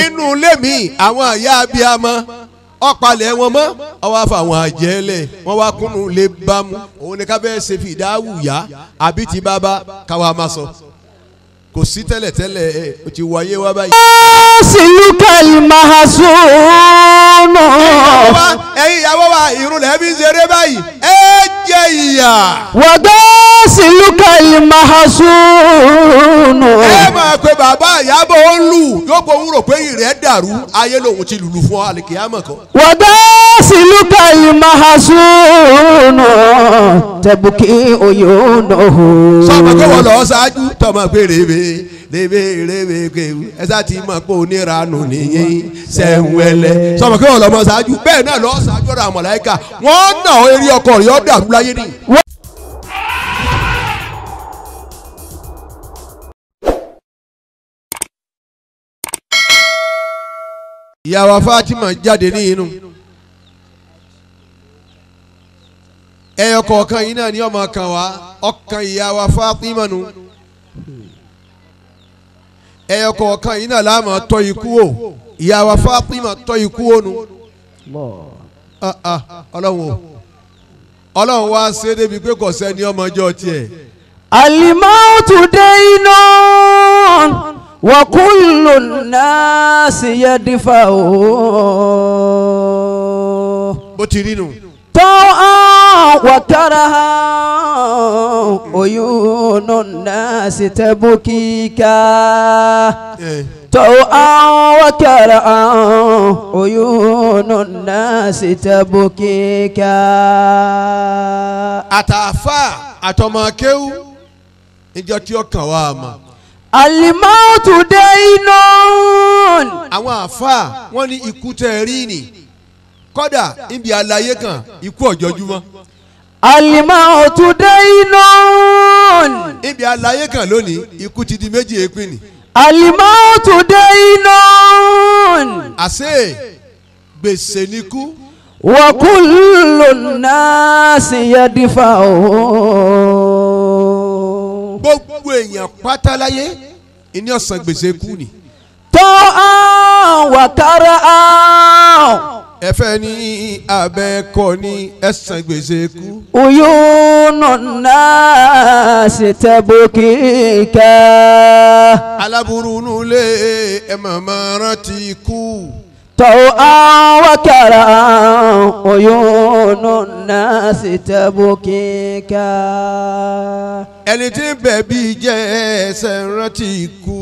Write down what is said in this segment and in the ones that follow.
inú ilé mi àwọn àyà abiyamọ ọ̀pàlẹ̀ wọn mọ́ ọwọ́ àfa àwọn àjẹlẹ̀ wọ́n wá kúnnú lè bámu òun ni ká bẹ́ẹ̀ ṣe fi ìdáhù yá àbí ti bàbá káwa máa sọ kò sí tẹ́lẹ̀tẹ́lẹ̀ ẹ̀ o ti wáyé wá báyìí. sílùkà ìmàhásùnù. wá ẹ̀yin ìyàwó wa irun lẹ́ fi ń ṣeré báyìí ẹ jẹ́ ìyà. wàgbọ́ sílùkà ìmàhásùnù. ẹ máa pe bàbá ìyàbọ̀ ó ń lù yóò gbọ́ òun rò pé ìrẹ́ dàrú ayé lòun ti lùlù fún àlìkìyàmọ̀ kan. wàgbọ́ sílùkà ìmàhásùnù. tẹ̀bùkì òyìnbó. sọmọ kó wọn lọ ṣáájú tọmọ pé rèébé rèébé rèébé kéwù ẹ sá ti mọ pé oníranù nìyẹn sẹ́wẹ́lẹ́ sọmọ kó wọn lọ mọ ṣáájú bẹ́ẹ̀ náà lọ ṣáájú ọ̀rọ̀ àwọn màláíkà wọ́n nà ó eré ọkọ rẹ̀ ọ́ dàrú láyé ni. ìyá wa Fatima jáde ní inú ẹyọ kọ̀ọ̀kan yìí náà ni ọmọ kan wá ọkàn ìyá wa Fatima nu ẹyọ kọ̀ọ̀kan yìí náà láàmú tọ́ ikú o ìyá wa Fatima tọ́ ikú o nu Ah, ah, ọlọ́run o ọlọ́run wá ṣe é débi pé kò sẹ́ni ọmọjọ́ tiẹ̀ alimautu dainun wa kullu nasi yadfa'u. bó ti rí nu طوعا وكرها عيون الناس تبكيك Eh, طوعا وكرها عيون الناس تبكيك àtàfà àtọmọkéwù níjọ tí ó kàn wá mọ الموت دين àwọn àfà wọn ní ikú tẹ ẹ rí ni kódà níbi àlàyé kan ikú ọ̀jọ́júmọ́ الموت دين níbi àlàyé kan lónìí ikú ti di méjì èépin ni الموت دين àṣé gbèsè ni kú وكل الناس يدفعه gbogbo èèyàn pátá láyé ìní ọ̀sán gbèsè kú ni طوعا وكرها ẹfẹ ní abẹ́kọ ní ẹ̀sán gbèsè kú عيون الناس تبكيك aláburú nulẹ̀ ẹ̀ màmá rántí kú طوعا وكرها عيون الناس تبكيك ẹni tí ń bẹ̀ bí jẹ́ ẹsẹ̀ rántí kú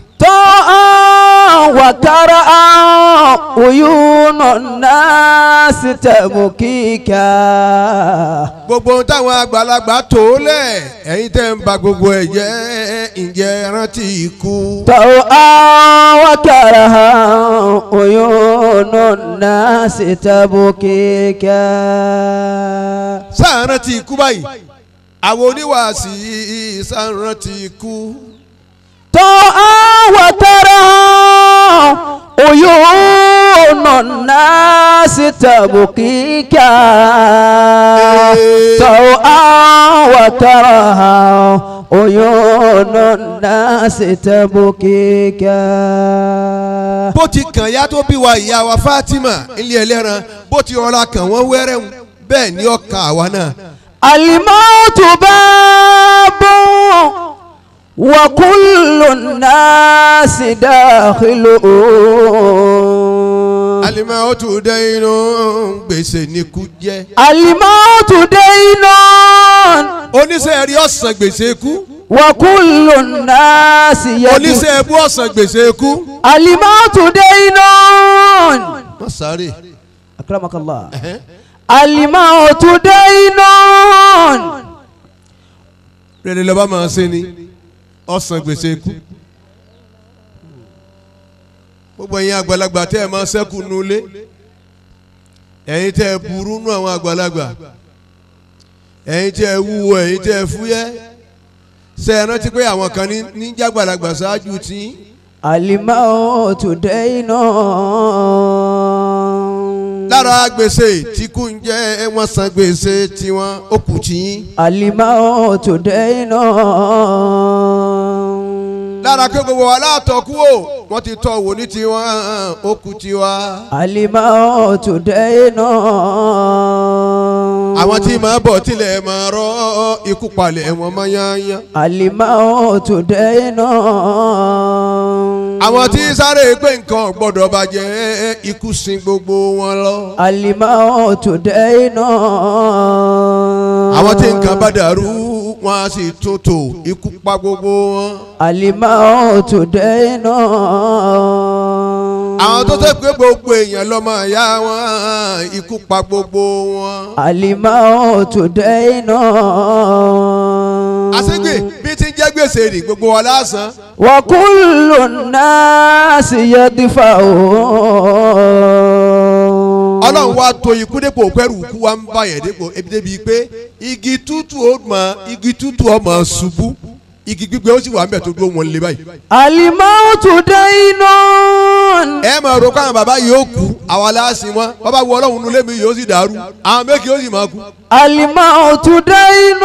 طوعا وكرها عيون الناس تبكيك gbogbo ohun táwọn àgbàlagbà tó lẹ̀ ẹ̀yin tẹ́ ń ba gbogbo ẹ̀ jẹ́ ǹjẹ́ rántí kú طوعا وكرها عيون الناس تبكيك sáà rántí kú báyìí àwọn oníwàásí sáà rántí kú. طوعا وكرها عيون الناس تبكيك طوعا وكرها عيون الناس تبكيك bó ti kàn ya tó bí wa ìyá wa Fatima ilé ẹlẹ́ran bó ti rọra kàn wọ́n wẹ́rẹ́ ń bẹ́ẹ̀ ni ọkàn àwa náà. الموت باب وكل الناس داخله alimọ̀ ó tún dẹ́ inú gbèsè ní kú jẹ́. الموت دين oníṣẹ́ rí ọ̀sán gbèsè kú وكل الناس يدين oníṣẹ́ ẹbú ọ̀sán gbèsè kú. الموت دين má sáré. أكرمك الله الموت دين rere lọ́ba máa ṣe ni ọ̀sán gbèsè kú. gbogbo ẹ̀yin àgbàlagbà tẹ́ ẹ máa ṣẹ́kù nulẹ̀ ẹ̀yin tẹ́ ẹ burú nú àwọn àgbàlagbà ẹ̀yin tẹ́ ẹ wúwo ẹ̀yin tẹ́ ẹ fúyẹ́ ṣe é rántí pé àwọn kan ní ní jágbàlagbà ṣáájú tí الموت دين lára gbèsè tí kú ń jẹ́ wọ́n san gbèsè tiwọn ó kù tí yín الموت دين lára pé gbogbo wa látọ̀kú o wọ́n ti tọ́ wò ní tiwọn ó kú tiwa. الموت دين àwọn tí màá bọ̀ tilẹ̀ máa rọ́ ikú palẹ̀ wọn máa yányán. الموت دين àwọn tí sáré pé nǹkan ò gbọ́dọ̀ bàjẹ́ ikú sin gbogbo wọn lọ. الموت دين àwọn tí nǹkan bá dàrú wọn á sì tún tò ikú pa gbogbo wọn. الموت دين àwọn tó tẹ́ pé gbogbo èèyàn lọ́mọ ìyá wọn ikú pa gbogbo wọn. الموت دين àṣegbè bí ti ń jẹ́ gbèsè rì gbogbo wa lásán. وكل الناس يدفعون ọlọ́run wa to ikú dépò pẹ́rù kú wa ń bá yẹn dépò ebi débi pé igi tútù ó mọ igi tútù ọmọ ṣubú igi gbígbé ó sì wà mẹ́ẹ̀ tó dúró wọn lé báyìí. الموت دين ẹ máa ro káwọn bàbá yìí ó kú àwa láàsìn wọn bàbá wo ọlọ́run nulẹ̀ mi yóò sì dàrú àwọn méjì yóò sì máa kú. الموت دين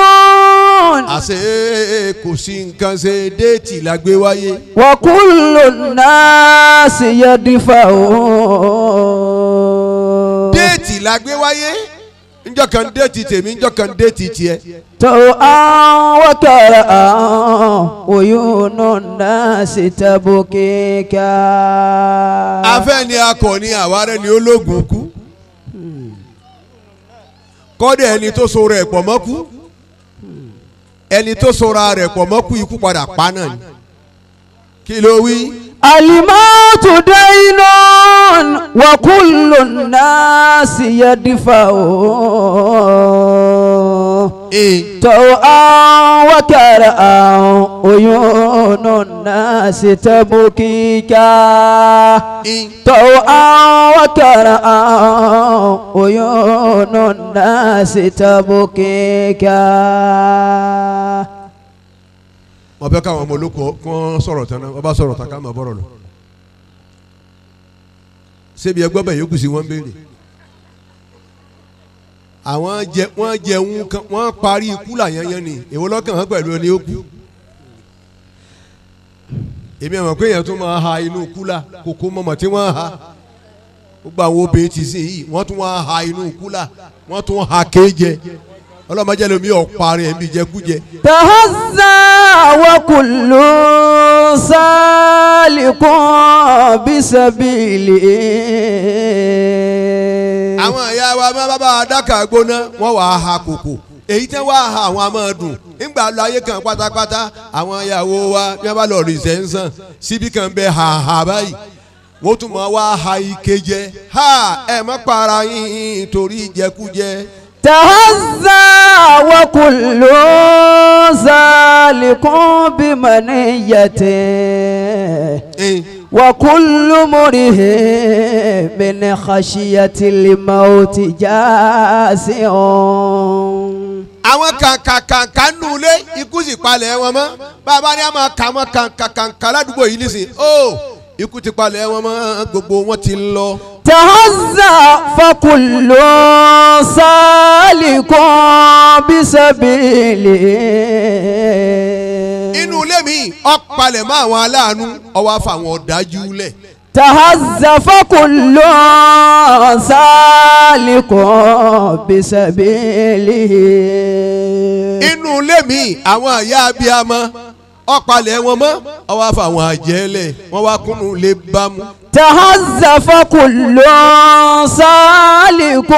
àṣé kò sí nǹkan ṣe déètì la gbé wáyé. وكل الناس يدفعون déètì la gbé wáyé njọ́ kan déètì tèmi njọ́ kan déètì tiẹ̀. طوعا وكرها عيون الناس تبكيك afẹ́ ni akọni àwárẹ̀ ni ológun kú kọ́dẹ̀ ẹni tó so rẹ̀ pọ̀ mọ́ kú ẹni tó sora rẹ̀ pọ̀ mọ́ kú ikú padà pa náà ni kí ló wí. الموت دين وكل الناس يدفعون ee طوعا وكرها عيون الناس تبكيك ee طوعا وكرها عيون الناس تبكيك wọ́n fẹ́ káwọn ọmọ olóko kán sọ̀rọ̀ tán náà wọ́n bá sọ̀rọ̀ tán ká máa bọ̀rọ̀ lọ. ṣébi ẹgbẹ́ bẹ̀ yókù sí wọ́n béèrè. àwọn jẹ wọ́n jẹun kan wọ́n parí ikú làyẹnyẹn ni èwo lọ́kàn hàn pẹ̀lú ẹni ó kú. èmi àwọn pé èèyàn tún máa ha inú kúlà kókó mọ̀mọ́ tí wọ́n ha gbogbo àwọn obìnrin ti sìn yìí wọ́n tún wá ha inú kúlà wọ́n tún ha kéje ọlọ́mọdé lomi ọ̀parí ẹ̀ ń bí jẹkújẹ. تهزى وكل سالك بسبيله àwọn ìyá wa máa bá bá a dákà gbóná wọ́n wàá ha kòkò èyí tẹ́ wàá ha àwọn máa dùn nígbà lọ ayé kan pátápátá àwọn ìyàwó wa bí wọ́n bá lọ rí sẹ́ńsàn síbi kan bẹ ha ha báyìí wọ́n tún máa wá ha ike jẹ ha ẹ má para yín torí ìjẹkújẹ. تهزى وكل سالك بمنيته Eh, وكل مره من خشية الموت جاسع àwọn kàǹkàǹkà nulẹ̀ ikú sì palẹ̀ wọn mọ́ bàbá ni a máa kà wọ́n kàǹkàǹkà ládùúgbò yìí nísìn ó ikú ti palẹ̀ wọn mọ́ gbogbo wọn ti lọ. تهزأ فكل سالك بسبيله inú ilé mi ọ̀palẹ̀ mọ́ àwọn aláàánú ọwọ́ àfàwọn ọ̀dájú lẹ̀. تهزأ فكل سالك بسبيله inú ilé mi àwọn àyà abiyamọ ọ̀palẹ̀ wọn mọ́ ọwọ́ àfàwọn àjẹ́lẹ̀ wọ́n wá kúnnú lè bá mu. تهزأ فكل سالك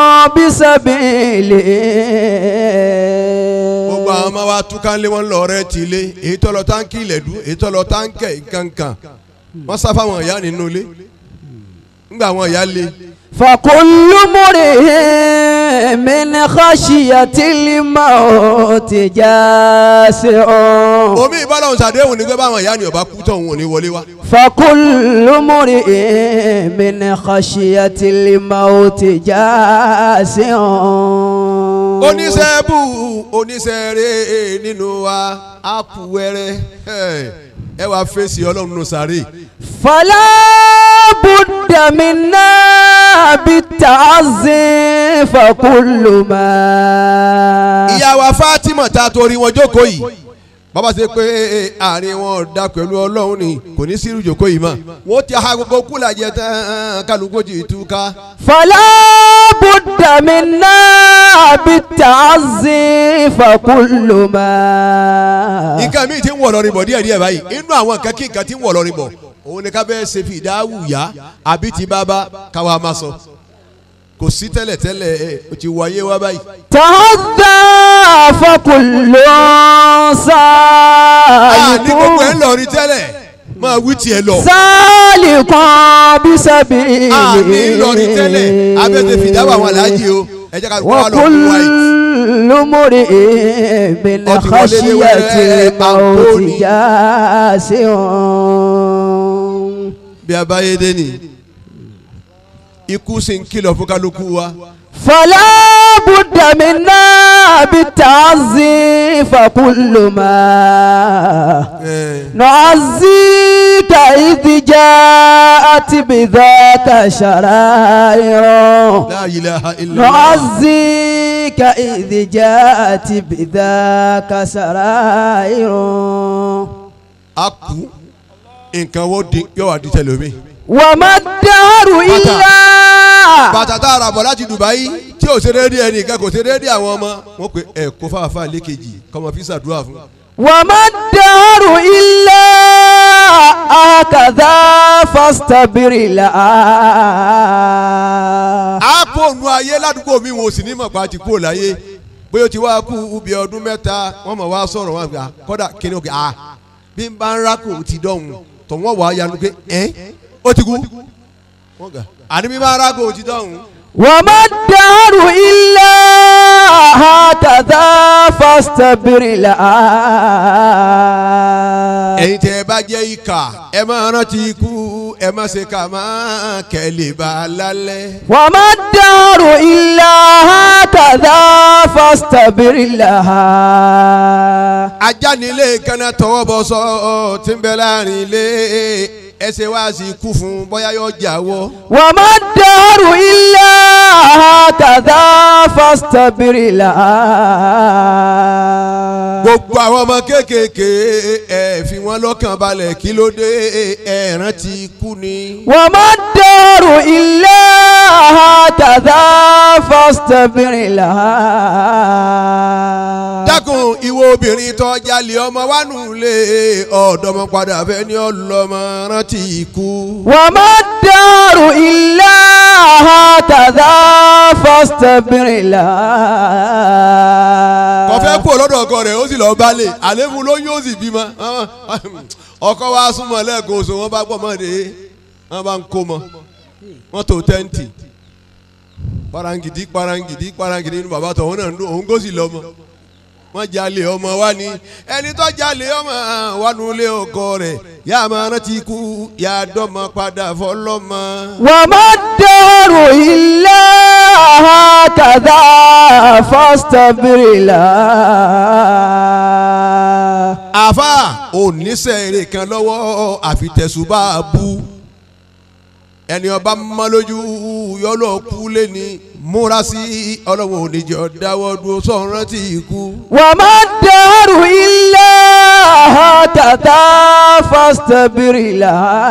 بسبيله gbogbo àwọn ọmọ wa túká lé wọn lọ rẹ ti lé èyí tó lọ táǹkì ilẹ̀dú èyí tó lọ táǹkì kankan wọ́n sá fáwọn ìyá nínú ilé ńgbà àwọn ìyá lé فكل مرئ من خشية الموت جاسع omi ìbálòun ṣàdéhùn ní pé báwọn ìyá ni ọba kú tán òun ò ní wọlé wá. فكل مرئ من خشية الموت جاسع oníṣẹ́ bù oníṣẹ́ rẹ̀ nínú wa ápù wẹ́rẹ́ ẹ wàá fèsì ọlọ́run nù sáré. فلا بد منا بالتعزي فكل ما ìyá wa Fatima ta torí wọn jókòó yìí bàbá ṣe pé àárín wọn dá pẹ̀lú ọlọ́run ni kò ní sírù jòkó yìí mọ́ wọ́n ti ha gbogbo kúlà jẹ tán kálukú ti túká. فلا بد منا بالتعزي فكل ما nǹkan míì ti ń wọ̀ lọ́rin bọ̀ díẹ̀ díẹ̀ báyìí inú àwọn nǹkan kí nǹkan ti ń wọ̀ lọ́rin bọ̀ òun ni ká bẹ́ẹ̀ ṣe fi ìdáhùn yá àbí ti bàbá káwa máa sọ kò sí tẹ́lẹ̀ tẹ́lẹ̀ ẹ̀ o ti wáyé wá báyìí. تهذى فكل a ní gbogbo ẹ̀ سالك ń lọrin tẹ́lẹ̀ máa wí tiẹ̀ lọ. سالك بسبيل a ní lọrin tẹ́lẹ̀ abẹ́tẹ̀ fìdáwọ̀ àwọn aláàjì o ẹ jẹ́ ká kó wa lọ fún wa yìí. وكل امرئ من Ó ti wọlé ní خشية wẹ́rẹ́ الموت Anthony. جاسع bí a bá yé dé ni ikú sì ń kìlọ̀ fún kálukú wa. فلا بد منا بالتعزي فكل ما ẹ̀ نعزيك إذ جاءت بذاك شرائر la ilaha illallah. نعزيك إذ جاءت بذاك سرائر a kú nǹkan wo di yóò wá di tẹlomi. وما الدهر إلا bàtà tá a rà bọ̀ láti Dubai tí ò ṣe déédéé ẹnìkan kò ṣe déédéé àwọn ọmọ wọn pe ẹ kó fáfá lékejì kọ́mọ fi ṣàdúrà fún. وما الدهر إلا هكذا فاستبر لها a kó nu ayé ládùúgbò mi wọn ò sì ní mọ̀ pa ti kú láyé bóyá o ti wá kú ubi ọdún mẹ́ta wọ́n mọ̀ wá sọ̀rọ̀ wọn gbà kọ́dà kíni òkè ah bí n bá ń rákò ti dọ̀hún tọ̀ wọ́n wà á yanu pé ẹ́ ó ti kú wọ́n gbà àní bí n bá ń rákò ti dọ̀hún. وما الدهر إلا هكذا فاستبر لها ẹ̀yin tẹ́ ẹ bá jẹ́ ìkà ẹ máa rántí ikú ẹ má ṣe kà máa kẹ́lẹ́ bá a lálẹ́. وما الدهر إلا هكذا فاستبر لها ajá nílé kaná tọwọ́ bọ sọ tí ń bẹ láàrin ilé ẹsẹ̀ wá sí ikú fún bóyá yóò jáwọ́. وما الدهر إلا هكذا فاستبر لها gbogbo àwọn ọmọ kéékèèké ẹ fi wọn lọ́kàn balẹ̀ kí ló dé ẹ rántí ikú ni. وما الدهر إلا هكذا فاستبر لها dákun ìwọ obìnrin tó jalè ọmọ wánú lé ọ̀dọ́mọ padà fẹ́ ní ọlọ́mọ rántí ikú. وما الدهر إلا هكذا فاستبر لها kọfẹ́ kú lọ́dọ̀ ọkọ rẹ̀ ó sì lọ́ọ́ balẹ̀ àléébù lóyún ó sì bímọ ọkọ wa súnmọ́ lẹ́ẹ̀kan oṣù wọn bá gbọ́ mọ́ de wọn bá ń kó mọ́ wọn tó tẹ́ǹtì parangidi parangidi parangidi inú bàbá tó òun náà ń dún òun kó sì lọ́mọ wọn jalè ọmọ wa ni ẹni tó jalè ọmọ wa nulẹ̀ ọkọ rẹ̀ yá a máa rántí ikú yá a dọ́mọ padà fọlọ́mọ. وما الدهر إلا هكذا فاستبر لها àfa oníṣẹ́ eré kan lọ́wọ́ àfitẹ̀sùbà bú ẹni ọba mọ́ lójú yọlọ́ kú lẹ́ni múra sí ọlọ́wọ́ oníjọ dáwọ́ dúró sọ̀rọ̀ tí ikú. وما الدهر إلا هكذا فاستبر لها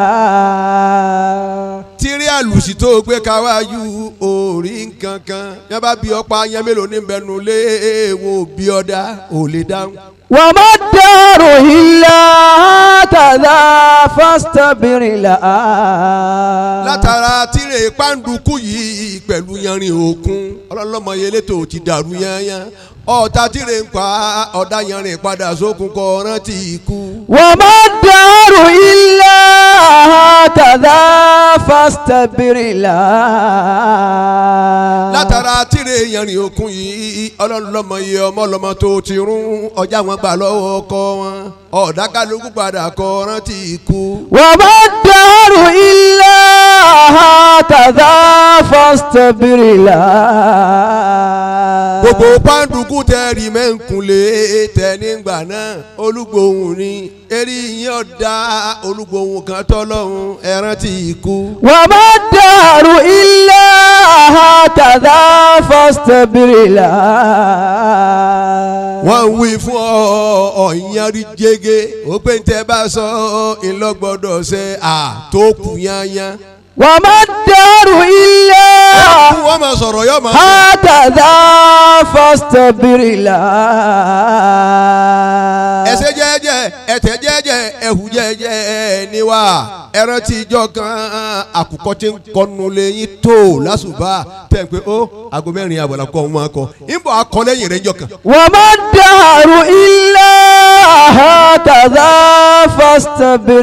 tírí àlùsí tó gbé káwájú orí nǹkan kan yẹn bá bí ọ̀pá yẹn mélòó ní bẹnu lé wọn ò bí ọ̀dà ò lè dáhùn. وما الدهر إلا هكذا فاستبر لها látara tíre pàǹdùkú yìí pẹ̀lú yanrìn òkun ọlọ́lọ́mọ yẹlẹ́tò ti dàrú yányán ọ̀tá tíre ń pa ọ̀dà yanrìn padà sókun kọ rántí ikú. وما الدهر إلا هكذا فاستبر لها látara tíre yanrìn òkun yìí ọlọ́lọ́mọ yẹ ọmọ ọlọ́mọ tó ti rún ọjà wọn gbà lọ́wọ́ ọkọ wọn ọ̀dà kálukú padà kọ rántí ikú. وما الدهر إلا هكذا فاستبر لها gbogbo pàǹdùkú tẹ̀rí mẹ́ǹkúnlé tẹ̀nígbà náà olúgbòhùn ni eré yín ọ̀dà olúgbòhùn kan tọ́lọ́hún ẹran tí ikú. وما الدهر إلا هكذا فاصطبر لها wọ́n ń wí fún ọ ọ̀yanrí jẹ́gẹ́ ó pé tẹ́ bá sọ ìlọ́gbọ́dọ̀ ṣe àtòkù yányán. وما الدار إلا wọ́n máa sọ̀rọ̀ yóò máa sọ. هكذا فاصطبر لها ẹsẹ̀ jẹ́jẹ́ ẹ̀tẹ̀ jẹ́jẹ́ ẹ̀hù jẹ́jẹ́ níwá ẹran tí ìjọ kan àkùkọ tí ń kọnu lẹ́yìn tó lásùbà tẹ̀ ń pé ó aago mẹ́rin àbọ̀là kọ́ ọmọ akọ ìbò akọ lẹ́yìn rẹ̀ ń jọ kan. وما الدهر إلا هكذا فاصطبر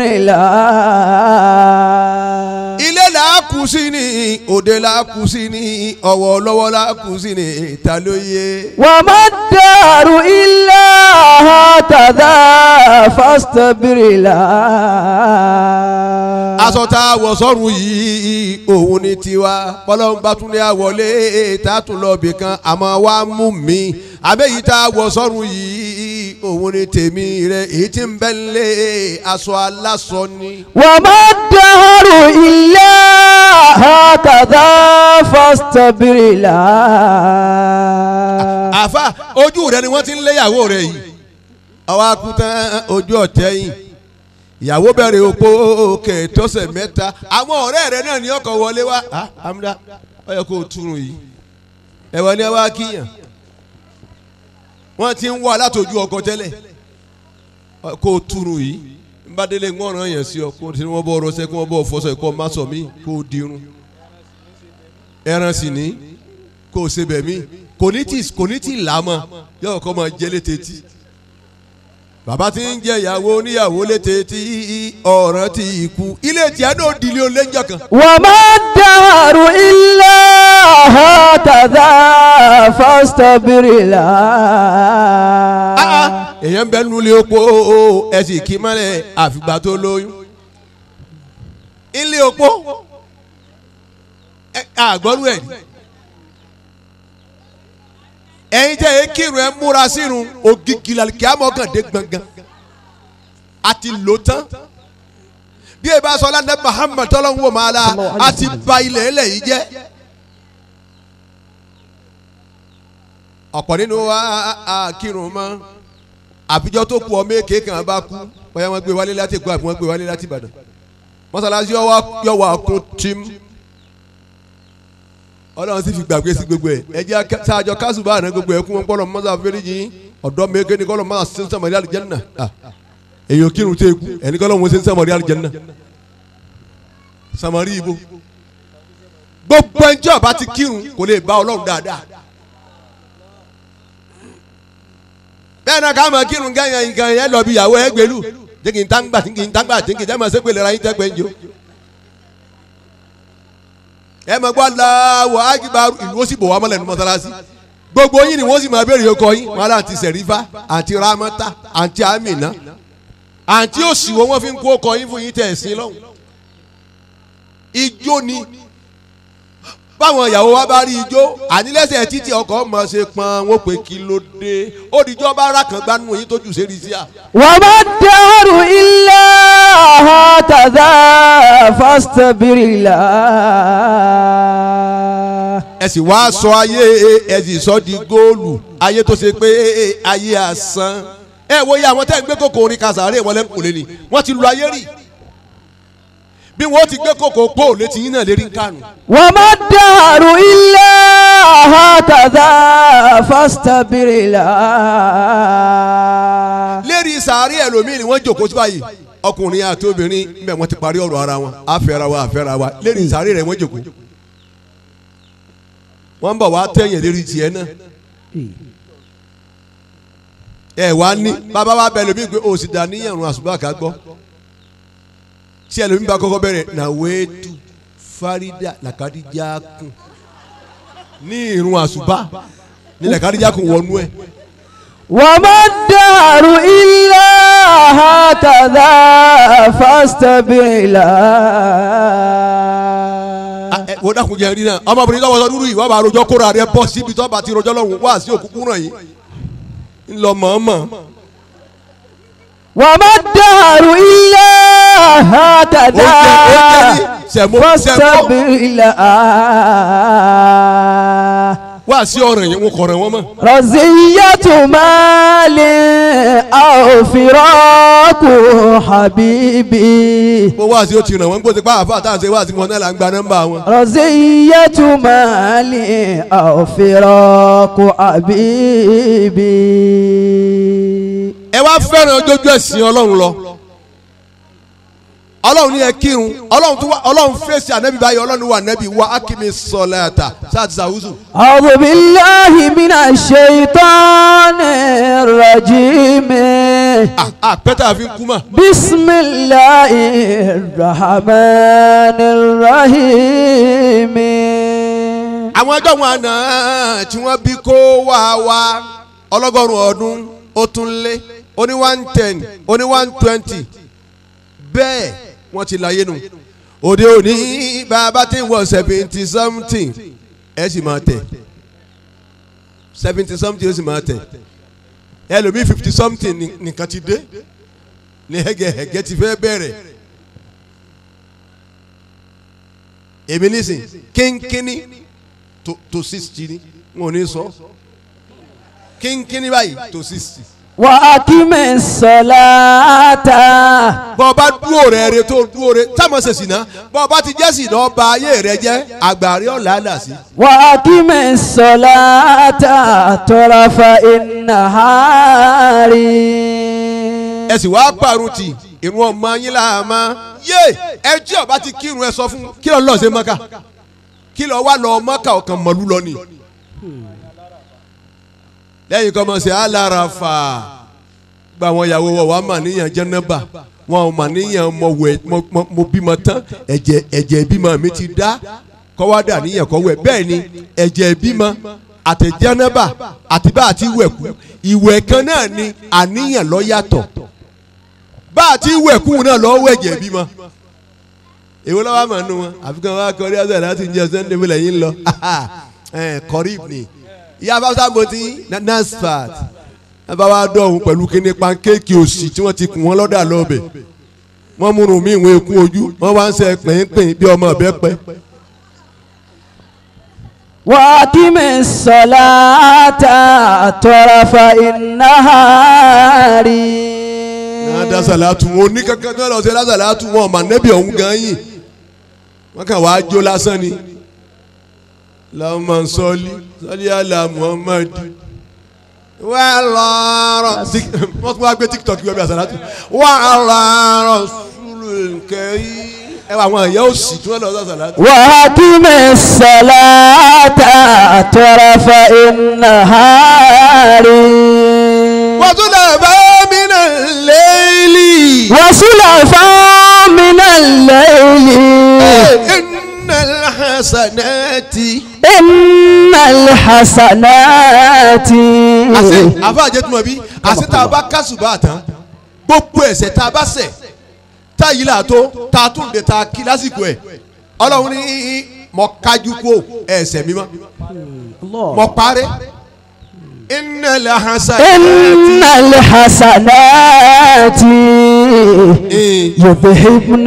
لها ilé là á kù sí ni òde là á kù sí ni ọwọ́ lọ́wọ́ là á kù sí ni ta ló yé. وما الدهر إلا هكذا فاصطبر لها aṣọ tá a wọ̀ sọ́run yìí òun ni tiwa bọ́lọ́mbà tún ní àwọlé tá a tún lọ bì kan àmọ́ wá mú mi àbẹ́yìí tá a wọ̀ sọ́run yìí òun ni tèmi rẹ̀ èyí tí ń bẹ́ lé aṣọ aláṣọ ni. وما الدهر إلا هكذا فاصطبر لها àfa ojú rẹ ni wọ́n ti ń léyàwó rẹ yìí ọwọ́ akutan ojú ọ̀tẹ́ yìí ìyàwó bẹ̀rẹ̀ opó kẹtọ́sẹ̀ mẹ́ta àwọn ọ̀rẹ́ rẹ náà ní ọkọ̀ wọlé wá ah amúdá ó yẹ kó o túrun yìí ẹ̀wọ̀n ni ẹ wá kíyàn wọ́n ti ń wá látòjú ọkọ̀ tẹ́lẹ̀ Ọ, kó o túrun yìí nbádélé ń wọ́n ràn yẹn sí ọ kó o ti ní wọ́n bọ́ ọrọ̀ sẹ́ kó wọ́n bọ́ ọ̀fọ́sọ̀ ẹ̀kọ́ má sọ mí kó o dirun ẹran sì ní kó o ṣe bẹ̀ mí kò ní tí kò ní tí là á mọ̀ yóò kọ́ máa jẹ́ létí tí bàbá tí ń jẹ ìyàwó oníyàwó létí tí ọ̀ràn ti kú ilé tíá náà dìlé oléjọ kan. وما الدهر إلا هكذا فاصطبر Ah, ah, لها èèyàn bẹ nulẹ̀ opó ẹ̀sìn kí mọ́lẹ̀ àfìgbà tó lóyún ilé opó ẹ, àgbọ̀rú ẹ̀ ni. ẹ̀yin tẹ́ ẹ kírun ẹ múra sírun ògìgì làlùkì àmọ́kàndé gbọ̀ngàn àti lò tán bí ẹ bá sọ lánàá Muhammad tọ́lọ́hún wò máa la àti ba ilẹ̀ ẹlẹ̀ yìí jẹ́. ọ̀pọ̀ nínú wa a kírun mọ́ àbíjọ́ tó kú ọmọ èké kan bá kú bóyá wọ́n gbé wálé láti Èkó àbí wọ́n gbé wálé láti Ìbàdàn mọ́sálásí yọ wà kún tím ọlọ́run sì fi gbàgbé sí gbogbo ẹ̀ ẹ jẹ́ sáájọ kásùbà àná gbogbo ẹ̀ kún wọn kọ́lọ̀ mọ́sá fẹ́rẹ́jì ọ̀dọ́ mẹ́kẹ́ ni kọ́lọ̀ mọ́sá sí sàmọ́rí àlùjànnà èyí ò kírun tẹ́ kú ẹni kọ́lọ̀ wọn sí sàmọ́rí àlùjànnà sàmọ́rí ibo gbogbo ẹnjẹ́ ọba ti kírun kò lè bá ọlọ́run dáadáa bẹ́ẹ̀ náà ká máa kírun gẹ́yìn nǹkan yẹn lọ bí ìyàwó ẹ gbèlú jẹ́ kí n tán gbà tí kì í tán gbà tí kì í tẹ́ máa ṣépè lera yín tẹ́gbẹ́ ń jò ẹ máa gbọ́ aláwọ̀ ágìbárù ìlú ó sì bò wá mọ́lẹ̀ ní mọ́sálásí gbogbo yín ni wọ́n sì máa béèrè ọkọ yín wọn àti sẹ̀rífà àti ramata àti amina àti òsìwò wọn fi ń kó ọkọ yín fún yín tẹ̀ ẹ̀sìn lọ́hùn ijó ni báwọn ìyàwó wa bá rí ijó ànílẹ́sẹ̀ títí ọkọ̀ mọ̀ ṣe pọn wọn pé kí ló dé ó dìjọ́ bá rà kàn gbanú yín tó jù sí rísíà. وما الدهر إلا هكذا فاصطبر لها ẹ sì wá sọ ayé ẹ sì sọ di góòlù ayé tó ṣe pé ayé asán ẹ wo iye àwọn tẹ́ ń gbé kòkò orin kasàárè wọn lẹ́kùn lé ni wọ́n ti lu ayé rì bí wọ́n ti gbé kòkò pò létí yín náà lérí ń kànú. وما الدهر إلا هكذا فاصطبر لها lérí sàárè ẹlòmíì ni wọ́n jòkó sí báyìí ọkùnrin àti obìnrin níbẹ̀ wọ́n ti parí ọ̀rọ̀ ara wọn àfẹ́ra wa àfẹ́ra wa lérí sàárè rẹ̀ wọ́n jòkó wọ́n ń bọ̀ wá tẹ̀yìn lérí tiẹ̀ náà ẹ wá ní bàbá wa bẹ lómi pé o sì dà níyàn rún àṣùbà ká gbọ́ tí ẹlòmíì bá kọ́kọ́ bẹ̀rẹ̀ nàwéétù fárídà làkàdíjà kùn ní ìrún àṣùbà ní làkàdíjà kùn wọnú ẹ̀. وما الدهر إلا هكذا فاصطبر لها ẹ wo dákun jẹ rí náà ọmọbìnrin tó wọṣọ dúdú yìí wọ́n bá rojọ́ kóra rẹ bọ́ síbi tó bá ti rojọ́ lọ́hùn wá sí òkúkú ràn yìí ńlọ mọ̀ọ́mọ̀ وما الدهر إلا هكذا Oúnjẹ- oúnjẹ ní sẹ̀mó- فاستبر لها wá sí ọ̀ràn yẹn wọn kọ̀ọ̀ràn wọn mọ́. رزية مال أو فراق حبيبي bó wá sí ó ti ràn wọ́n gbọ́dọ̀ pa àfa àtàwọn ṣe wá sí wọn náà là ń gba nọ́mbà wọn. رزية مال أو فراق حبيبي ẹ wá fẹ́ràn ojójú ẹ̀sìn ọlọ́run lọ ọlọ́run ní ẹ kírun ọlọ́run tó wá ọlọ́run fèsì ànábì báyìí ọlọ́run wà ànábì wá akimi sọlẹ́ta sáàtì sàwùsù. أعوذ بالله من الشيطان الرجيم àpẹtà àfi kú mà. بسم الله الرحمن الرحيم àwọn ẹjọ́ wọn àná tí wọ́n bí kó wá wá ọlọ́gọ́rùn-ún ọdún ó tún lé ó ní one ten ó ní one twenty bẹ́ẹ̀ wọ́n ti láyé nu òde òní bàbá tí ń wọ seventy something ẹ sì máa tẹ̀ seventy something ó sì máa tẹ̀ ẹlòmíì fifty something ní- nìkan ti dé ní hẹ́gẹ́hẹ́gẹ́ ti fẹ́ bẹ̀rẹ̀ èmi nísìn kínkínní to to sixty ni wọn ò ní sọ kínkínní báyìí to sixty. وأقم الصلاة bọ́ ọ bá dúró rẹ̀ rẹ̀ tó dúró rẹ̀ táwọn ṣe sì ná bọ́ ọ bá ti jẹ́ sì náà ba ayé rẹ̀ jẹ́ àgbàrí ọ̀la là sí. وأقم الصلاة طرف النهار ẹ sì wá pàrọ̀ tì ìrun ọmọ yín là má yé ẹ tí ọba ti kírun ẹ sọ fún kí lọ lọ sí mọ́kà kí lọ wá lọ mọ́kà ọ̀kan mọ̀lú lọ ni. lẹ́yìn kọ́ mọ̀ sí alárafà gba àwọn ìyàwó wọ̀ wá mà níyàn jẹ́nẹ́bà wọn ò mà níyàn mọ̀ wẹ̀ mọ̀- mọ̀- mo bímọ tán ẹ̀jẹ̀ ẹ̀jẹ̀ ìbímọ mi ti dá kọ́ wá dà níyàn kọ́ wẹ̀ bẹ́ẹ̀ ni ẹ̀jẹ̀ ìbímọ àti jẹ́nẹ́bà àti bá àti wẹ̀kú ìwẹ̀ kan náà ni àníyàn ló yàtọ̀ bá àti wẹ̀kú náà lọ́wọ́ ẹ̀jẹ̀ ìbímọ èwo lọ́wọ́ àmọ́ nù wọn àfikún wa kọrí ọ̀sẹ̀ láti jẹ́ sunday mi lẹ́yìn lọ kọrí ni ìyá fáwọn mọ̀tí nasfat ẹ bá wa dọ̀hún pẹ̀lú kíní pankéèkì òsì tí wọ́n ti kùn wọ́n lọ́dà lọ́bẹ̀ wọ́n múnú mi ìwọ̀n ekun ojú wọ́n wá ń sẹ pẹ̀yìnpẹ̀yìn bí ọmọ ọ̀bẹ pẹ́ وأقم الصلاة طرف النهار náà dá sàlátù wọn oníkankan tó lọ sí dá sàlátù wọn ọmọ nẹ́bí ọ̀hún gan yìí wọ́n kàn wá jó lásán ni lọ́mọ sọ́ọ́lì sọ́ọ́lì àlà muhammad wà lọ́rọ̀ wọ́n tún wá gbé tiktok yọ bí àsàlátù wà lọ́rọ̀ sùlù kẹ́rì ẹ wà àwọn ẹ̀yà òsì tí wọ́n lọ sí àsàlátù. وأقم الصلاة طرف النهار wọ́n tún lọ bá mi náà léèlì. وسلفا من الليل iná hasanati. إن الحسنات àṣẹ àfa àjẹtùmọ̀ bí àṣẹ tá a bá kásùbà tán gbogbo ẹ̀ṣẹ̀ tá a bá ṣẹ̀ tá a yí là tó tá a tún lè ta kí lásìkò ẹ̀ ọlọ́run ní mọ kájú kó ẹ̀ṣẹ̀ mímọ́ mọ parẹ́ iná lè hasan. إن الحسنات يذهبن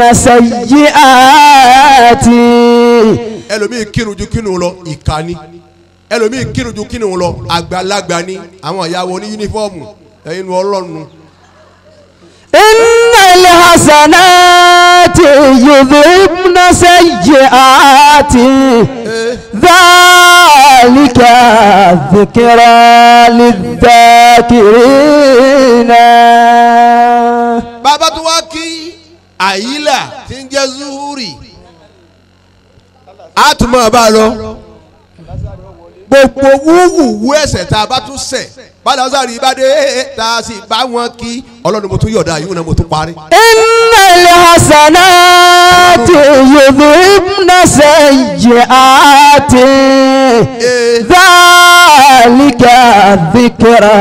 سيئات ẹlòmíì kírun ju kírun lọ ìkànnì ẹlòmíì kírun ju kírun lọ àgbàlagbà ni àwọn ìyàwó ní yúnífọ́ọ̀mù ẹ̀yin ọlọ́run إن الحسنات يذهبن سيئات ذلك ذكرى للذاكرين bàbá tó wá kí àyílà tí ń jẹ́ zuhuri a tún máa bá a lọ gbogbo wúwúwú ẹ̀ṣẹ̀ tá a bá tún ṣẹ̀ bàdà ọ̀sàrì bá dé tá a sì bá wọn kí ọlọ́run mo tún yọ̀dá yìí wọn náà mo tún parí. إن الحسنات يذهبن سيئات ذلك ذكرى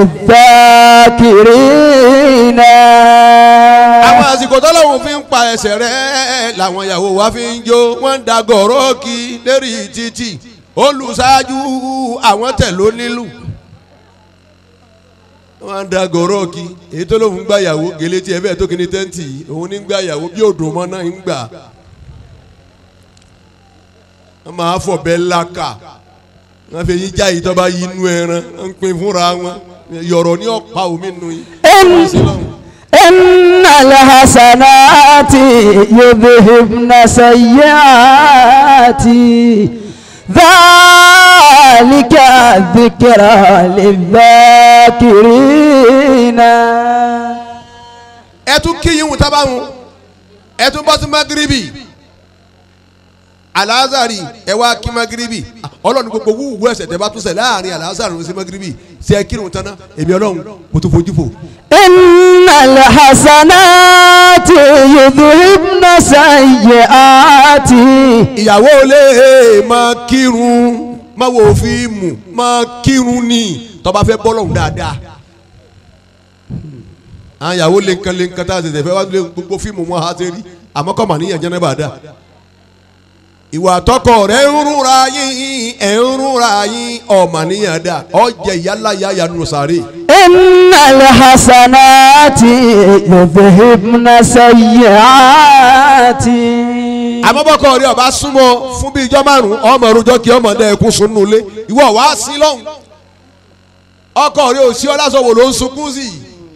للذاكرين àwọn àsìkò tọ́lọ́hún fi ń pa ẹsẹ̀ rẹ̀ làwọn ìyàwó wa fi ń jó wọ́n ń da gọ̀rọ́ọ̀kì lérí títì olùṣáájú àwọn tẹ̀ ló nílù wọ́n á da gọ̀ọ́rọ́ kí èyí tó lóun gbà yàwó gèlè tí ẹ bẹ́ẹ̀ tó kíni tẹ́ǹtì yìí òun ní gbà yàwó bí òdò mọ́ náà ń gbà wọ́n máa fọ̀ bẹ́ẹ̀ láka wọ́n fi yín já yìí tó bá yí inú ẹran wọ́n ń pin fúnra wọn yọ̀rọ̀ ní ọ̀pá omi nù yín. إن إن الحسنات يذهبن سيئات ذلك ذكرى للذاكرين ẹ tún kí yín wù tábà wọn ẹ tún bọ́ sí magiribi alazari ẹ wá kí magiribi ọlọ́run gbogbo wúwo ẹsẹ̀ tẹ bá tún ṣẹ̀ láàrin alazari sí magiribi ṣe é kírun tán náà èmi ọlọ́run mo tún fojú fò. إن الحسنات يذهبن سيئات ìyàwó lè máa kírun máa wo fíìmù máa kírun ní tó bá fẹ́ bọ́lọ́hún dáadáa. àwọn ìyàwó lè nǹkan lè nǹkan tá a ṣẹ̀ṣẹ̀ fẹ́ wá lé gbogbo fíìmù wọn á ṣe rí àmọ́ kọ́ mà níyàn jẹ́ náà bá dáa. ìwà àtọkọ rẹ̀ ń rúra yín ẹ̀ ń rúra yín ọ̀mà níyàn dáa ọ̀jẹ̀ yálà yáyà nù sáré. إن الحسنات يذهبن سيئات àmọ́bọ́kọ rẹ̀ ọba súnmọ́ fún bíi ijọ́ márùn-ún ọmọ ìrújọ́ kí ọmọdé ẹkún sùn nulẹ̀ ìwọ wá sí lọ́hùn ọkọ rẹ̀ ò sí ọlásọ̀wò ló ń sunkún sí i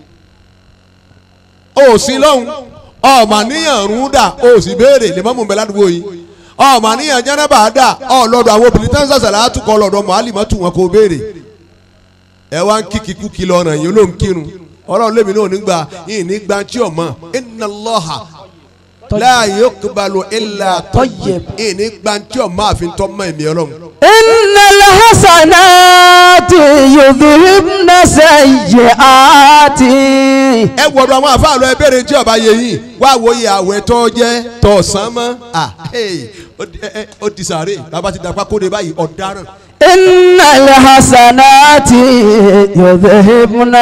ò sí lọ́hùn ọmọ níyàn rún dà ó sì béèrè lè mọ́mú bẹ́ẹ̀ ládùúgbò yìí ọmọ níyàn jẹ́nẹ́bà dà ọlọ́dọ̀ àwọn obìnrin tán sàṣàlẹ̀ àtúkọ̀ ọlọ́dọ̀ mọ́álìmọ́tù wọn kò béèrè ẹ wá ń kíkì kúkì lọ́nà yìí ló ń kírun ọlọ́run lèmi náà nígbà yìí nígbà tí ọmọ inna Allaha la yuqbalu illa tayyib yìí nígbà tí ọmọ àfi tọ́ mọ́ ẹ̀mí ọlọ́run. إن الحسنات يذهبن سيئات ẹ wọ̀rọ̀ àwọn àfáàlọ́ ẹ bẹ̀rẹ̀ tí ọba yẹ yìí wá wòye àwẹ̀ tó jẹ́ tọ̀sán mọ́ à hey, ó di- ẹ- ẹ- ó ti sàárè bàbá ti dàpá kóde báyìí ọ̀daràn. إن الحسنات يذهبن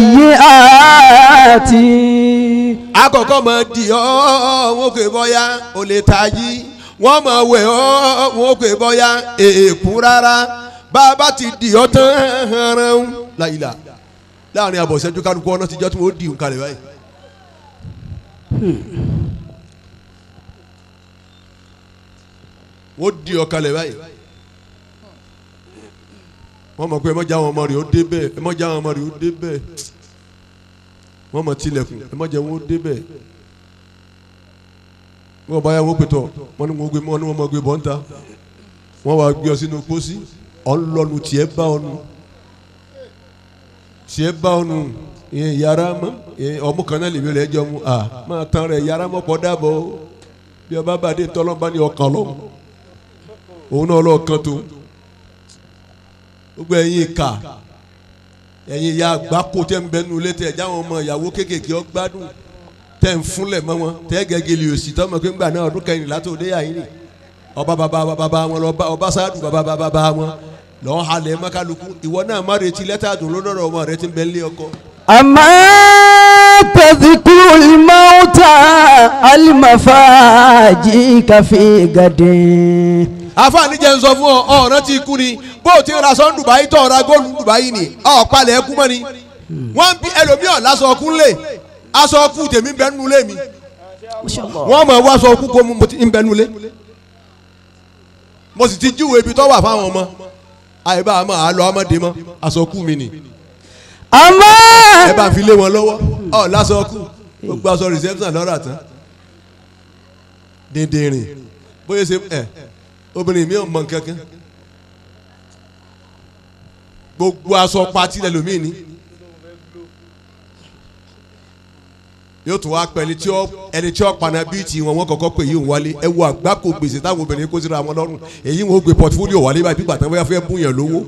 سيئات àkọ́kọ́ mọ di ọ́ wọn kò bọ́yá o lè tají wọ́n mọ̀ wẹ̀ ọ́ wọn kò bọ́yá èèkún rárá bàbá ti di ọ́ tán hànrán láyìlá láàrin àbọ̀sẹ́jú kálukú ọ̀nà tíjọ́ tí wọ́n di nǹkan rẹ̀ báyìí. wọ́n di ọ̀kalẹ̀ báyìí wọ́n mọ̀ pé ẹ mọ̀jà àwọn ọmọ rẹ̀ ó dé bẹ́ẹ̀ ẹ mọ̀jà àwọn ọmọ rẹ̀ ó dé bẹ́ẹ̀ wọ́n mọ̀ tilẹ̀kùn ẹ mọ̀jà wọn ó dé bẹ́ẹ̀ wọ́n bá yà wọ́n pètò wọ́n ní wọ́n gbé wọ́n ní wọ́n mọ̀ gbé bọ́ńtà wọ́n wá gbé ọ sínú pósí ọlọ́nu tiẹ̀ bá ọnu tiẹ̀ bá ọnu ìyẹn yàrá mọ́ ìyẹn ọmú kan náà lèmi rẹ̀ jọ mu à máa tán rẹ̀ yàrá mọ́ pọ̀ dábọ̀ o. bí ọba bàdé tọ́lọ́mbá ní ọkàn lọ́wọ́ òun náà lọ́ọ̀kan tó gbogbo ẹ̀yin ìka ẹ̀yin ìyá àgbákò tẹ́ ń bẹnu ilé tẹ̀ jáwọn ọmọ ìyàwó kéékèèké ọ gbádùn tẹ́ ń fúnlẹ̀ mọ́ wọn tẹ́ gẹ́gẹ́lì òsì tọ́mọ pé ńgbà náà ọdún kẹrìnlá tó dé àyín ni ọba bàbá bàbá wọn lọ ọba sáàdù bàbá bàbá wọn lọ́ọ́ halẹ̀ mọ́kàlùkù ìwọ náà má retí lẹ́tà dùn lọ́dọ̀ ọmọ rẹ ti ń bẹ nílé ọkọ. أما تذكر الموت المفاجئ في غد àfààní jẹ́ ń sọ fún ọ ọ̀ràn tí ikú ni bó o ti ra sọ Dubai tó ra góòlù Dubai ni ọ̀pálẹ̀ ẹkú mọ́ ni wọ́n bí ẹlòmíràn lásọ ọkú lé aṣọ ọkú tèmi bẹ́ẹ̀ nù lé mi wọ́n mọ̀ wá aṣọ ọkú kó mu mo ti ń bẹ́ẹ̀ nù lé mo sì ti júwèé ibi tó wà fáwọn ọmọ àyèbá àmọ́ àlọ́ ọmọdé mọ́ aṣọ ọkú mi ni أما ẹ bá fi lé wọn lọ́wọ́ ọ lásọ ọkú gbogbo aṣọ reception lọ́rọ̀ àtàn dèdèrìn bóyá ṣe ẹ obìnrin mi ò mọ nǹkan kan gbogbo aṣọ pati lẹlòmíì ni yóò tún wá pẹ ẹni tí ó ẹni tí ó paná bíi ti wọn wọn kọ́kọ́ pé yìí ń wálé ẹ wo àgbákò gbèsè táwọn obìnrin kó síra wọn lọ́rùn èyí wọn ó gbé pọtifólíò wálé báyìí pípa tán bóyá fẹ́ bún yàn lówó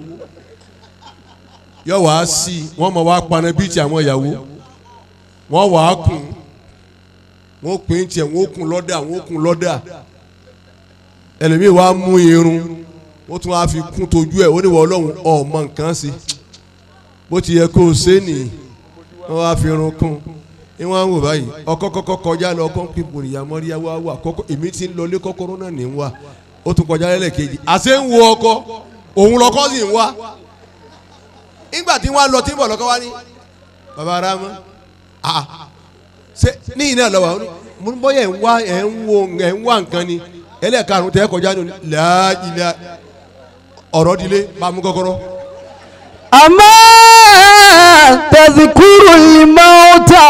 yóò wá sí i wọ́n mọ̀ wá paná bíi ti àwọn ìyàwó wọ́n wà á kùn wọ́n pín tiẹ̀ wọ́n kùn lọ́dà wọ́n kùn lọ́dà ẹlòmíì wá mú irun ó tún wá fi kún tójú ẹ̀ ó ní wọ́n ọlọ́run ọmọ nǹkan sí bó ti yẹ kó o ṣe nìyí wọ́n wá fi irun kún ní wọ́n á wò báyìí ọkọ kọ́kọ́ kọjá lọ ọkọ pé bòrìyà mọ́ríyá wá wà kọ́kọ́ èmi ti ń lọlé kọ́kọ́rọ́ náà ní wá ó tún kọjá lẹ́lẹ́kejì àṣẹ ń wo ọkọ òun lọkọ sì ń wá nígbà tí wọ́n lọ tí ń bọ̀ lọ́kọ́ wá ní baba arama ah ṣe ní iná lọ́wọ́ mo ń bọ́yẹ̀ ń wá ẹ̀ ń wo ẹ̀ ń wá nǹkan ni ẹlẹ́ẹ̀karùn tẹ́ kọjá ní láàjìlá ọ̀rọ̀ dilé bá mú kọ́kọ́rọ́. أما تذكر الموتى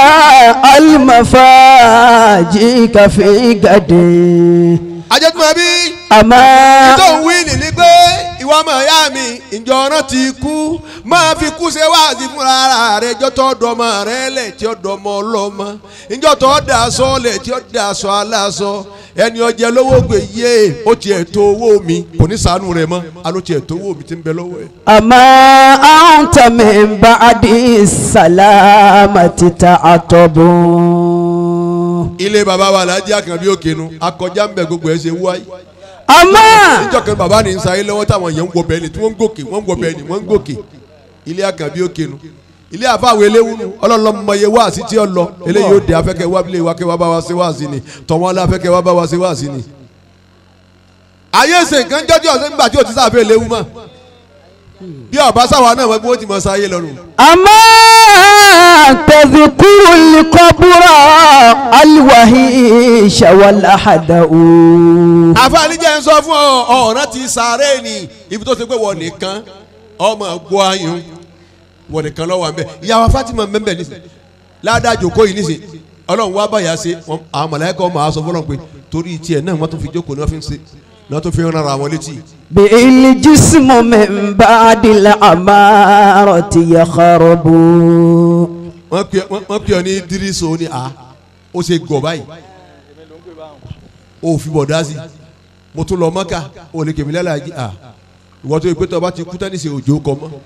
المفاجئ في غد ajẹ́tùmọ̀ bí أما tó ń wí nìní pé ìwọ ọmọ ìyá mi ìjọ ọ̀ràn ti kú máa fi kú ṣe wáàsí fúnra ara rẹ ìjọ tó dọmọ rẹ lẹ̀ tí ó dọmọ ọlọ́mọ ìjọ tó dà aṣọ lẹ̀ tí ó dà aṣọ aláṣọ ẹni ọjẹ lówó gbé yé ó tiẹ̀ tó owó mi kò ní sànú rẹ mọ́ aló tiẹ̀ tó owó mi ti ń bẹ lọ́wọ́ ẹ̀. أما أنت من بعد السلامة تعتب ilé baba wa alájí àkànbí òkènu akọjá ń bẹ gbogbo ẹ ṣe wáyé أما níjọ́ kan baba ní nsàyé lọ́wọ́ táwọn yẹn ń wọ bẹ́ẹ̀ ni tí wọ́n ń gòkè wọ́n ń wọ bẹ́ẹ̀ ni wọ́n ń gòkè ilé àkànbí òkènu ilé àfàwọ̀ eléwúnu ọlọ́lọ́mọye wá sí tí ó lọ eléyìí ó dé afẹ́kẹ́ wá bílẹ̀ wá kẹ́ wá bá wa ṣe wá sí ni tọ̀wọ́n alẹ́ afẹ́kẹ́ wá bá wa ṣe wá sí ni. ayé ṣe nǹkan jọ́jọ́ ọ̀sẹ̀ nígbà tí o ti sáfẹ́ eléwu mọ́ bí ọba sáwa náà wọ́n bí wọ́n ti mọ sáyé lọ́rùn. أما تذكر القبر الوهيش والأحدأ àfààní jẹ́ ń sọ fún ọ ọ̀ràn ti sàárè ni ibi tó ti pé wọ́n nìkan ọmọ gbọ́ ayùn wọ́n nìkan lọ́wọ́ àmì bẹ́ẹ̀ ìyàwó Fatima mẹ́mbẹ́ nísìn ládàjò kó yìí nísìn ọlọ́run wá báyà ṣe wọn- àwọn mọ̀lẹ́kọ̀ ọmọ àwọn sọ fọlọ́n pé torí tiẹ̀ náà wọ́n tún fi jókòó ní wọ́n fi ń ṣe ní wọ́n tún fi ń rán ara wọn létí. بالجسم من بعد الأمارة يخرب wọ́n pè wọ́n- wọ́n pè ọ ní dírísò ní a ó ṣe gọ̀ báyìí ó fi bọ̀ dá sí mo tún lọ mọ́kà ó lè kèmí lẹ́la yìí a ìwọ́n tó yẹ pé tó o bá ti kú tán níṣẹ́ òjò kọ mọ́.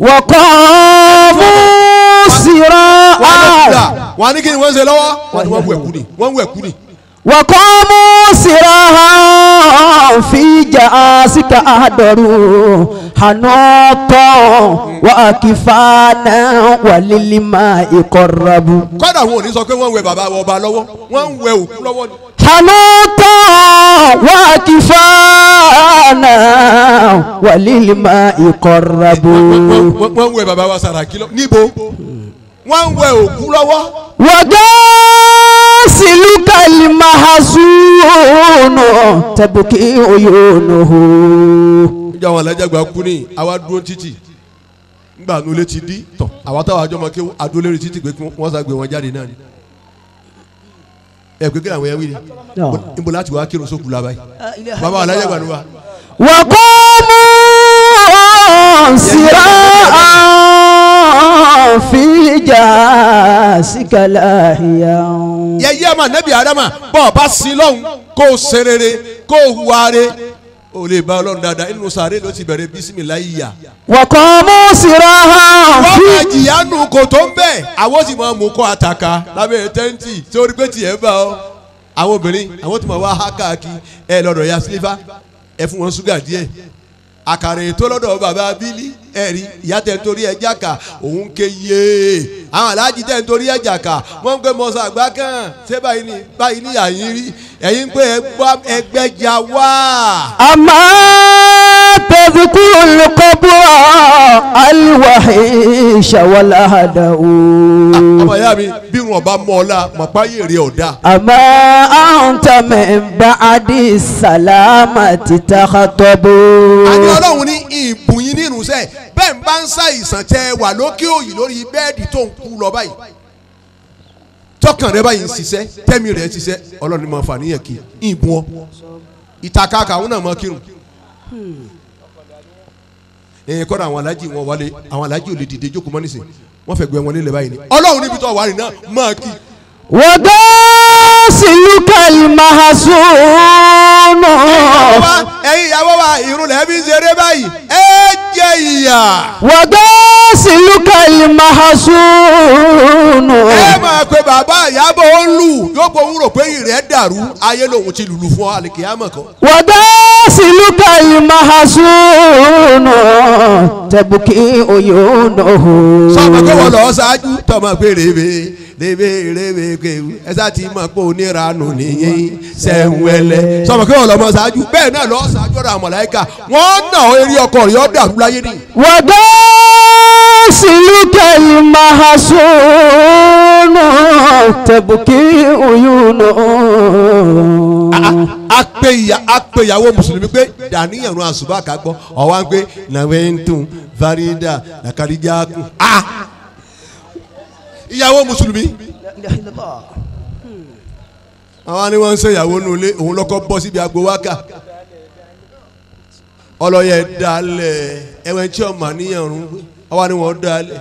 وقاموا سراعا wọ́n á ní kí ni wọ́n ń ṣe lọ́wọ́ wọ́n ní wọ́n ń wẹ̀kú ni wọ́n ń wẹ̀kú ni. وقاموا سراعا في جاسك أهدروا حنوطا وأكفانا وللماء قربوا kọ́dà wọn ò ní sọ pé wọ́n ń wẹ bàbá ọba lọ́wọ́ wọ́n ń wẹ òkú lọ́wọ́ ni. حنوطا وأكفانا وللماء قربوا wọ́n wọ́n ń wẹ bàbá wa Sàràkí lọ níbo wọ́n ń wẹ òkú lọ́wọ́. وغاسلك المحزون تبكي عيونه níjà wọn alájàgbá kú ní àwa dúró títì ngbà nulẹ̀ ti dí tọ̀ àwa táwọn àjọ máa ké adúlérí títì pé kí wọ́n sá gbé wọn jáde náà ni. ẹ pé kí làwọn yẹn wí ni níbo láti wá kírun sókù la báyìí bàbá alájàgbá ni wa. وقاموا سراعا في جاسك لاهيا yẹyẹ ma nẹbi adama bọ ọba sí lọhùn kó o ṣe rere kó o hùwà re o lè bá Ọlọ́run dáadáa inú sàárè ló ti bẹ̀rẹ̀ bisimilayi ya. وقاموا سراعا wọ́n máa في jìyà nù kò tó ń bẹ̀ àwọn sì máa mú kọ́ àtàkà lábẹ́ tẹ́ǹtì tí orí pé tiẹ̀ bá ọ. àwọn obìnrin àwọn tí mo wá há káàkiri ẹ lọ́dọ̀ ya sílífà ẹ fún wọn ṣúgà díẹ̀ àkàrà ètò lọ́dọ̀ bàbá bílí ẹ rí ìyá tẹ̀ ń torí ẹ jàkà òun ké yé àwọn aláàjì tẹ̀ ń torí ẹ jàkà wọ́n ń pẹ́ mọ́sá àgbà kan ṣé báyìí ni báyìí ni àyín rí ẹ̀yin ń pé ẹgbẹ́jà wá. أما تذكر القبر الوحيش والأهدأ ọmọ ìyá mi bí wọn bá mọ ọ la màpá yèrè ọ̀dà. أما أنت من بعد السلامة تخطب àní ọlọ́run ní ìbùn yín nínú sẹ́ bẹ́ẹ̀ ń bá ń ṣàìsàn tẹ wà lókè òyì lórí bẹ́ẹ̀dì tó ń kú lọ báyìí tọkàn rẹ báyìí ń ṣiṣẹ́ tẹ́mi rẹ̀ ń ṣiṣẹ́ ọlọ́run ní máa fà níyàn kí ìbùn ọ ìtàkà kàwọn náà máa kírun ẹ̀yìn kọ́ra àwọn alájì wọn wálé àwọn alájì ò lè dìde jókòó mọ́ nísìn wọ́n fẹ́ gbé wọn nílẹ̀ báyìí ni ọlọ́run níbi tó wà rìn náà máa kí وغاسلك المحزون wa ẹ̀yin ìyàwó wa ìrun lẹ́ẹ̀bí ń ṣeré báyìí ẹ jẹ ìyà. وغاسلك المحزون ẹ máa pe bàbá ìyàbọ̀ ó ń lù yóò bọ̀ ń rò pé ìrẹ́ dàrú ayé lòun ti lùlù fún àlìkìyàmọ̀ kan. وغاسلك المحزون تبكي عيونه sọ́mọ pé wọ́n lọ ṣáájú tọ́mọ pé rèébé lébèrèbè kéwù ẹ sá ti mọ̀ pé oníranù nìyẹn sẹ́wẹ́lẹ́ sọmọ kí wọ́n lọ mọ ṣáájú bẹ́ẹ̀ náà lọ́ọ́ ṣáájú ọ̀rọ̀ àmọ̀láyíkà wọ́n nà ó eré ọkọ̀ rẹ̀ ọ́ dàrú láyé nìyí. وغاسلك المحسون تبكي عيونه a pe ìyá a pe ìyàwó mùsùlùmí pé dàníyàn nu àṣùbà ká gbọ́ ọ̀wá ń pé nàwẹ́ntùn farida nàkàrídìákùn a ìyàwó mùsùlùmí àwọn ni wọ́n ń ṣe ìyàwó nu ilé òun lọ́kọ́ bọ́ síbi agbo wákà ọlọ́yẹ dalẹ̀ ẹ̀wẹ̀n tí ọmọ àníyàn rún àwa ni wọ́n dalẹ̀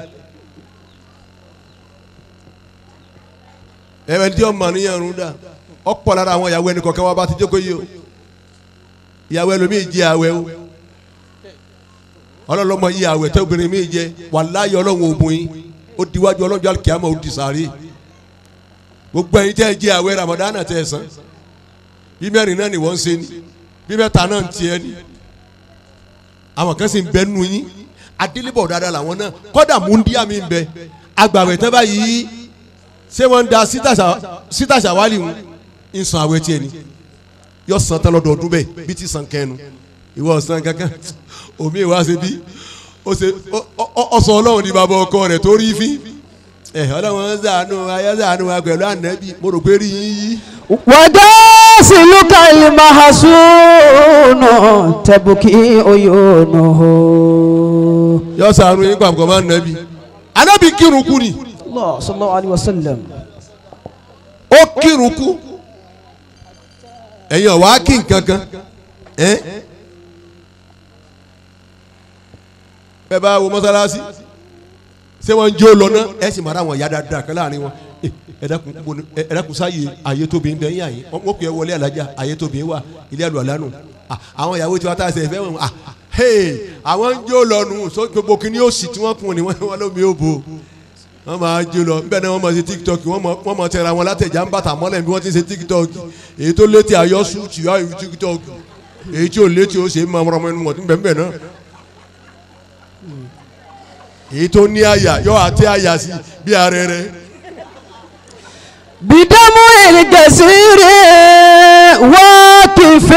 ẹ̀wẹ̀n tí ọmọ àníyàn rún dà ọ̀pọ̀ lára àwọn ìyàwó ẹnì kọ̀ọ̀kan wa bá ti jókòó yìí o ìyàwó ẹlòmíì jẹ àwẹ̀ o ọlọ́lọ́mọ yìí àwẹ̀ tẹ́ obìnrin mi jẹ wàláyé ọlọ́run ògùn yín ó diwájú ọlọ́jọ́ alikiyama ó di sàárè gbogbo ẹ̀yin tẹ́ ẹ jẹ àwẹ̀ ramadana tẹ́ ẹ san bí mẹ́rin náà ni wọ́n ń ṣe ni bí mẹ́ta náà ń tiẹ̀ ni àwọn kan sì ń bẹ nù yín adélébọ̀ dáadáa làwọn náà kọ́dà múndíá mi ń bẹ agbàwẹ̀ tẹ́ báyìí ṣé wọ́n ń da sítàṣà wálì ń ń san àwẹ̀ tiẹ̀ ni yọ san tán lọ́dọọdún bẹ́ẹ̀ bí ti san kẹ́nu ìwọ san kankan omi ìwà ṣe bí ó ṣe ọsọ ọlọ́run ní bàbá ọkọ rẹ̀ tó rí fín ẹ ọlọ́run ṣàánú ayé ṣàánú wa pẹ̀lú ànábì mo rò pé rí yín yí. وغاسلك المحسون تبكي عيونه yọ ṣàánú yín pàpọ̀ máa nàbì ànábì kírun kú ni الله صلى الله عليه وسلم ó kírun kú ẹ̀yin ọ̀wá kí nǹkan kan ẹ́ bẹ́ẹ̀ bá wo mọ́sálásí ṣé wọ́n ń jó lọ náà ẹ sì máa ra àwọn ìyá dáadáa kan láàrin wọn Eh, ẹ dákun bo ni- ẹ ẹ dákun sáyé àyè tóbi ń bẹ yín àyè wọ́n pè é wọlé alájà àyè tóbi wà ilé àlọ́ àlánù Ah, àwọn ìyàwó tí wọ́n tá a ṣe fẹ́ wọn ah hey àwọn ń jó lọ nù so gbogbo kìíní ó sì tí wọ́n kún ni wọ́n lómi ó bo wọ́n máa jó lọ nbẹ náà wọ́n máa ṣe tiktok wọ́n máa wọ́n máa tẹ̀ra wọn látẹ̀já ń bàtà mọ́lẹ̀ bí wọ́n ti ṣe tiktok èyí tó létí ayọ́ sùtì ayọ́ tiktok èyí tí ò létí ó ṣe é máa rọmọ ẹnu mọ̀ nbẹ nbẹ náà èyí tó ní àyà yọ àti àyà sí bí arẹrẹ بدمع الجزير واقف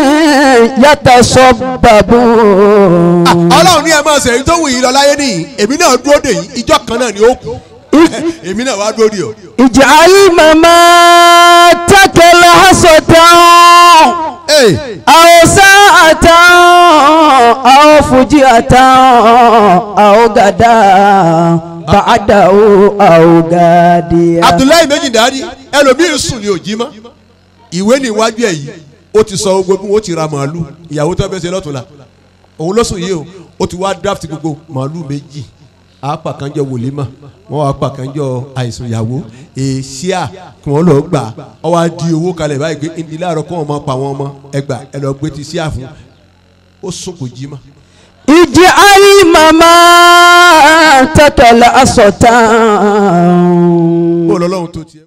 يتصبب ọlọ́run ní ẹ máa ṣe èyí tó wù yín lọ láyé nìyí èmi náà dúró dè yín ìjọ kan náà ni ó kù èmi náà wá dúró dè ọ́. اجعل مماتك لحظة Hey. أو ساعة أو فجأة أو غدا بعده أو غاديا abdullahi méjì dárí ẹlòmíín sùn ní òjì mọ́ ìwé ní iwájú ẹ̀ yìí ó ti sọ gbogbo bí wọ́n ti ra màálù ìyàwó tó fẹ́ ṣe lọ́tùnla òun ló sùn yìí o ó ti wá draft gbogbo màálù méjì àápà kan jọ wòlímà wọ́n wá pa kan jọ àìsàn ìyàwó èsíà kí wọ́n lọ gbà ọ wá di owó kalẹ̀ báyìí pé ìdílé àrọ kọ́ wọn máa pa wọn mọ́ ẹgbà ẹ lọ gbé ti síà fún ó sùn kò jí mọ́. اجعل مماتك لحظة bó lọ́lọ́run tó tiẹ̀.